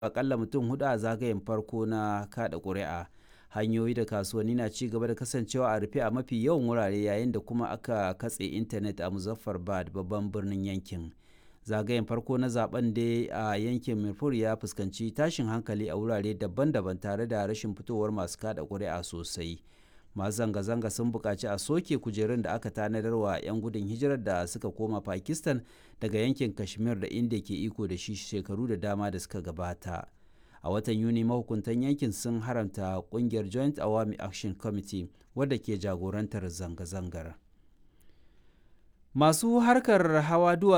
akalla mutum hudu a zagayen farko na kada ƙuri'a hanyoyi da kasuwanni na ci gaba da kasancewa a rufe a mafi yawan wurare yayin da kuma aka katse intanet a muzaffarbad babban birnin yankin zagayen farko na zaben da a yankin mirfur ya fuskanci tashin hankali a wurare daban-daban tare da rashin fitowar masu kada ƙuri'a sosai masu zanga-zanga sun buƙaci a soke kujerun da aka tanadar wa 'yan gudun hijirar da suka koma pakistan daga yankin kashmir da inda ke iko da shi shekaru da dama da suka gabata a watan yuni mahukuntan yankin sun haramta kungiyar joint awami action committee wadda ke jagorantar zanga-zangar masu harkar hawa duwa